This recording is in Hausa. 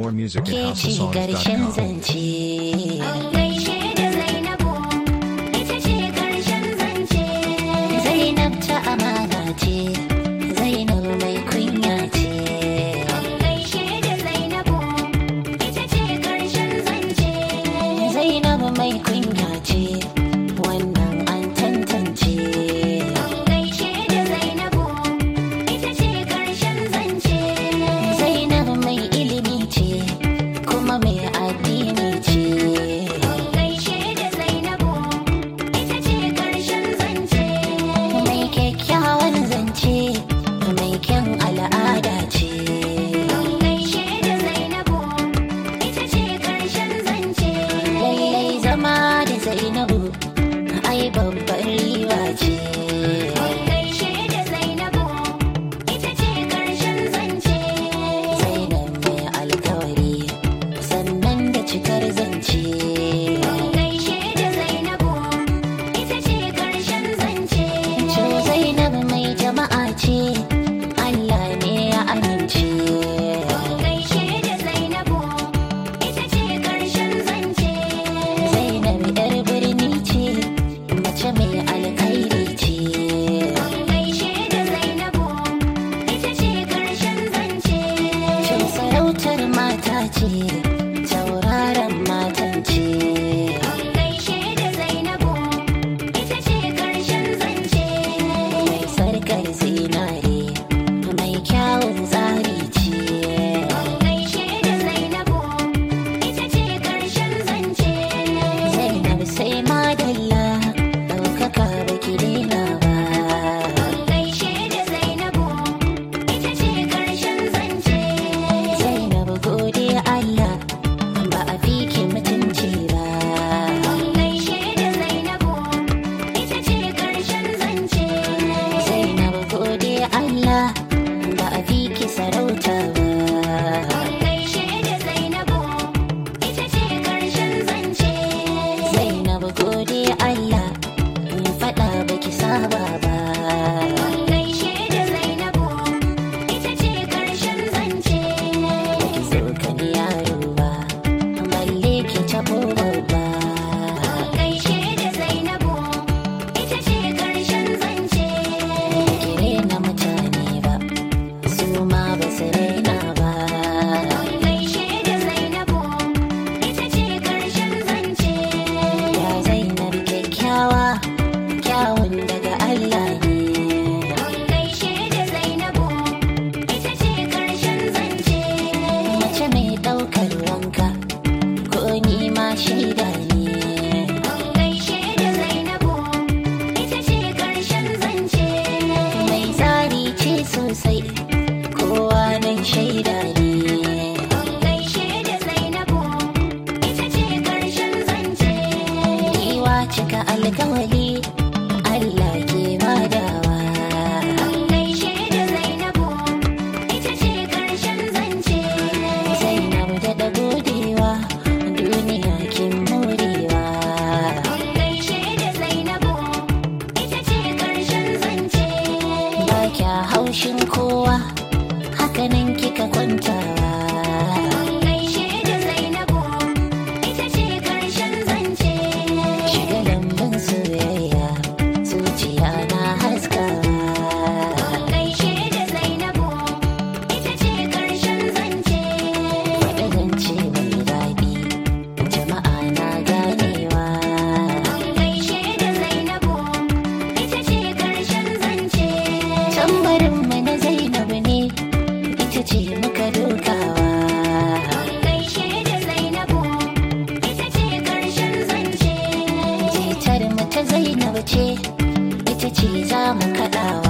More music at ke ci ƙarshen houseofsongs.com. zance. gaishe da Zainabu, ita ce ƙarshen zance. Zainab ta amana ce, Zainab mai kunya ce. gaishe da Zainabu, ita ce ƙarshen zance. Zainab mai kunya ce, wannan an tantance. gaishe da Zainabu, ita ce ƙarshen zance. Zainab mai ilimi ce, kuma mai addini ce. gaishe da Zainabu, ita ce ƙarshen zance. Mai kyakkyawan zance, mai kyan al'ada ce. gaishe da Zainabu, ita ce ƙarshen zance. Lallai zama da Zainabu, ai babbar riba ce. gaishe da Zainabu, ita ce ƙarshen zance. Zainab mai alkawari, sannan da cikar zance. gaishe da Zainabu, ita ce ƙarshen zance. Co Zainab mai jama'a ce, Allah ne ya amince. gaishe da Zainabu, ita ce ƙarshen zance. Zainab yar birni ce, mace mai alkhairi ce. gaishe da Zainabu, ita ce ƙarshen zance. Co sarautar mata ce, tauraron matan ce. gaishe da Zainabu, ita ce ƙarshen zance. Mai sarkar zinare, mai kyawun tsari ce. gaishe da Zainabu, ita ce ƙarshen zance. Zainab sai madalla, ɗaukaka baki daina ba. gaishe da Zainabu, ita ce ƙarshen zance. Zainab gode Allah, ba a fi ki mutunci ba. gaishe da Zainabu, ita ce ƙarshen zance. Zainab gode Allah, ba a fi ki sarauta ba. gaishe da Zainabu, ita ce ƙarshen zance. Zainab gode Allah, in faɗa baki saba ba. gaishe da Zainabu, ita ce ƙarshen zance. Baki tsokani yaro ba, balle ki taɓo babba. gaishe da Zainabu, ita ce ƙarshen zance. Ki rena mutane ba, su ma ba su raina ba. gaishe da Zainabu, ita ce ƙarshen zance. Ya Zainab kyakkyawa, kyawun daga Allah ne. gaishe da Zainabu, ita ce ƙarshen zance. Mace mai ɗaukar wanka, ko ni ma shaida ne. gaishe da Zainabu, ita ce ƙarshen zance. Mai tsari ce sosai, kowa nan shaida ne. gaishe da Zainabu, ita ce ƙarshen zance. Giwa cika alkawali, Allah ke badawa. gaishe da Zainabu, ita ce ƙarshen zance. Zainab da godewa, duniya kin morewa. gaishe da Zainabu, ita ce ƙarshen zance. Ba kya haushin kowa, hakanan kika kwantawa. gaishe da Zainabu, ita ce ƙarshen zance. Shiga lambun soyayya, zuciya na haskawa. gaishe da Zainabu, ita ce ƙarshen zance. Faɗi zance mai daɗi, jama'a na ganewa. gaishe da Zainabu, ita ce ƙarshen zance. Tambarinmu na Zainabu ne, ita ce muka dokawa. gaishe da Zainabu, ita ce ƙarshen zance. Jitar mu ta Zainabu ce, ita ce za mu kaɗawa.